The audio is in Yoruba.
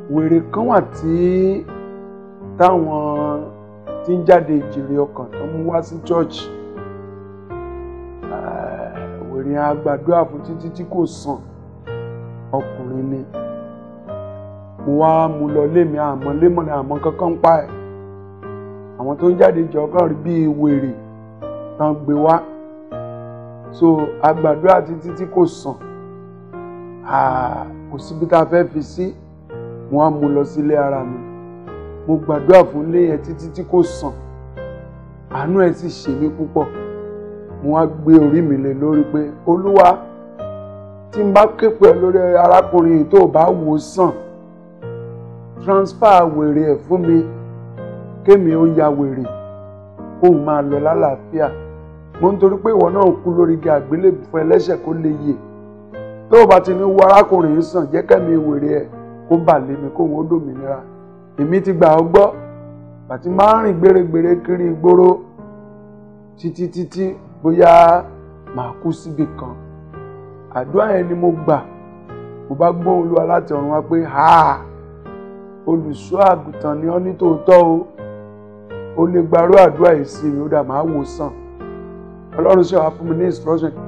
wèrè kan wà tí táwọn tí ń jáde ìjèrè ọkàn tó mú wá sí church wèrè yẹn a gbàdúrà fún títí tí kò sàn ọkùnrin ni mo wá mú lọ lémi àmọ́ lémọ̀ ní àmọ́ kankan pa ẹ̀ àwọn tó ń jáde ìjọ kan rí bíi wèrè tán gbé wá so a gbàdúrà títí tí kò sàn kò síbi tá a fẹ́ fi sí mo wá mú lọ sílé ara mi mo gbàdúrà fún ilé yẹn títí tí kò sàn àánú ẹ̀ sì ṣe mí púpọ̀ mo wá gbé orí mi lé lórí pé olúwa tí n bá képe lórí arákùnrin yìí tó bá wò sàn transfer wèrè ẹ̀ fún mi kémi ó ya wèrè kóun máa lọ lálàáfíà mo ń torí pé ìwọ náà kú lórí igi àgbélébù fún ẹlẹ́ṣẹ̀ kó lè yè tó o bá ti ní wo arákùnrin yìí sàn jẹ́ kẹ́mi wèrè ẹ̀ kó bà lé mi kóun ó dòmìnira èmi ti gbà ọ́ gbọ́ àti máa ń rìn gbèrègbèrè kiri ìgboro títí títí bóyá màá kú síbi kan àdúrà yẹn ni mo gbà mo bá gbóhùn Olúwa láti ọ̀run wá pé ha olùṣọ́ àgùntàn ni ọ́ ní tòótọ́ o ó lè gbarú àdúrà yìí sí mi ó dà máa wò sàn ọlọ́run ṣe wá fún mi ní instruction